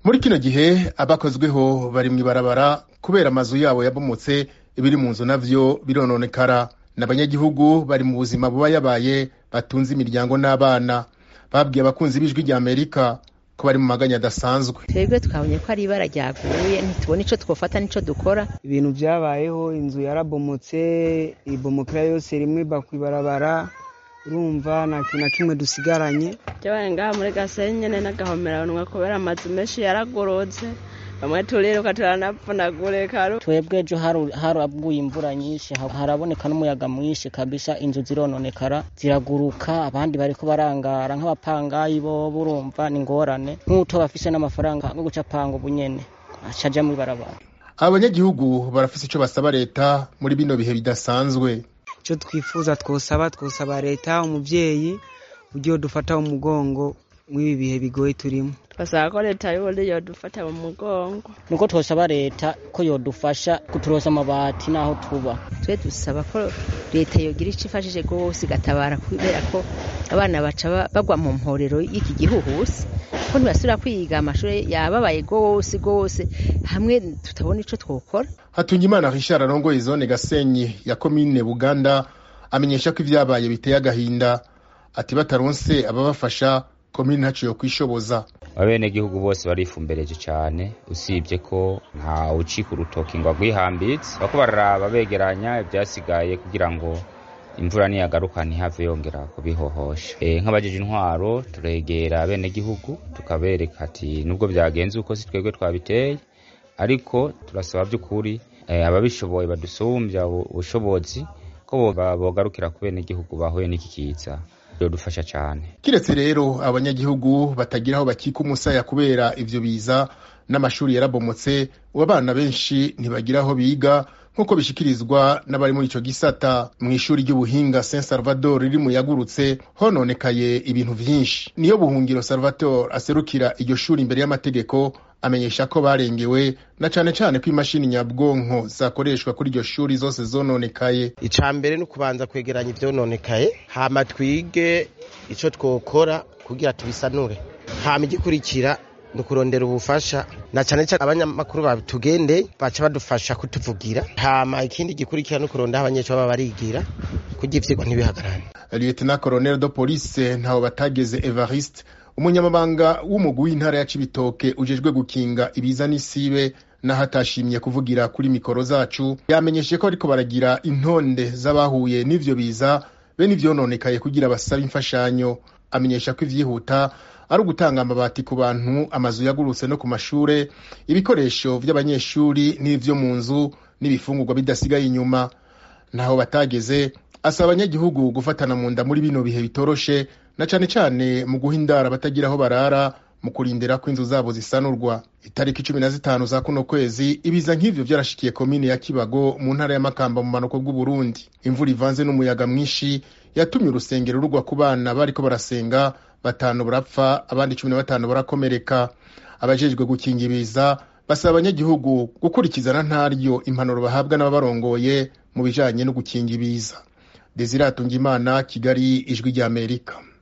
muri kino gihe abakozweho bari mw'ibarabara kubera amazu yabo yabomotse ibiri mu nzu navyo birononekara n'abanyagihugu bari mu buzima buba yabaye batunze imiryango n'abana babwiye abakunzi b'ijwi rya amerika ko bari mu maganya adasanzwe twebwe twabonye ko ari ibara ryaguye ntitubona ico twofata n'ico dukora ibintu vyabayeho inzu yarabomotse ibomokera yose rimwe iba kw'ibarabara urumva nta kintu na kimwe dusigaranye byabaye ngaha muri gasenyi nyene n'agahomeranwa kubera amazu menshi yaragorotse bamwe turiruka turanapfunagurika twebwe ejo haraguye imvura nyinshi haraboneka n'umuyaga mwinshi kabisa inzu zirononekara ziraguruka abandi bariko barangara nk'abapangayi bo burumva ni ingorane nk'uto bafise n'amafaranga yo guca panga ubunyene acaja mw'ibarabara abanyagihugu barafise ico basaba leta muri bino bihe bidasanzwe ico twifuza twosaba twosaba leta umuvyeyi ugiye dufata umugongo mw'ibi bihe bigoye turimo basaba ko leta y'uburundi yodufata mu mugongo nuko twosaba leta ko yodufasha kuturosa amabati n'aho tuba twe dusaba ko leta yogira ico ifashije rwose igatabara kubera ko abana baca bagwa mu mporero y'iki gihuhusi ko ntibasubira kwiga amashuri yababaye rwose rwose hamwe tutabona ico twokora hatungimana richard arongoye zone gasenyi ya komine buganda amenyesha ko ivyabaye biteye agahinda ati bataronse ababafasha komine ntaco yokwishoboza abenegihugu bose barifumbereje cane usibye ko nta ucika urutoki ngo agwihambitse bako bararaba begeranya ivyasigaye kugira ngo imvura niyagaruka ntihave yongera kubihohosha e, nk'abajeje intwaro turegera abenegihugu tukabereka ati nubwo vyagenze uko si twebwe twabiteye ariko turasaba vy'ukuri e, ababishoboye badusumbya ubushobozi ko bogarukira ku benegihugu bahuye n'iki kiza dufasha cyane kiretse rero abanyagihugu batagira aho bakika umusaya kubera ivyo biza n'amashuri yarabomotse ubu abana benshi ntibagira aho biga nk'uko bishikirizwa n'abari muri ico gisata mu ishuri ry'ubuhinga saint salvador riri mu yagurutse hononekaye ibintu vyinshi niyo buhungiro salvatore aserukira iryo shuri imbere y'amategeko amenyesha ko barengewe na cane cane ko imashini nyabwonko zakoreshwa kuri iryo shuri zose zononekaye ica mbere ni ukubanza kwegeranya ivyononekaye hama twige ico twokora kugira tubisanure hama igikurikira ni ukurondera ubufasha na cane cane abanyamakuru babitugende baca badufasha kutuvugira hama ikindi gikurikira ni ukurondera aho abanyeshuri baba barigira kugira ivyigwa ntibihagarane lieutenant colonel de police ntaho batageze evariste umunyamabanga w'umugwi w'intara ya cibitoke ujejwe gukinga ibiza n'isibe naho atashimye kuvugira kuri mikoro zacu yamenyeshe ko ariko baragira intonde z'abahuye n'ivyo biza be n'ivyononekaye kugira basabe imfashanyo amenyesha ko ivyihuta ari ugutanga amabati ku bantu amazu yagurutse no ku mashure ibikoresho vy'abanyeshuri n'ivyo mu nzu n'ibifungurwa bidasigaye inyuma naho batageze asaba abanyagihugu gufatana mu nda muri bino bihe bitoroshe na cane cane mu guha indara batagira aho barara mu kurindira ko inzu zabo zisanurwa itariki cumi na zitanu za kuno kwezi ibiza nk'ivyo vyarashikiye komine ya kibago mu ntara ya makamba mu manuko bw'uburundi imvura ivanze n'umuyaga mwinshi yatumye urusengero rugwa ku bana bariko barasenga batanu barapfa abandi cumi na batanu barakomereka abajejwe gukinga ibiza basaba abanyagihugu gukurikizana ntaryo impanuro bahabwa n'ababarongoye mu bijanye no gukinga ibiza desire atungimana kigali ijwi ry'amerika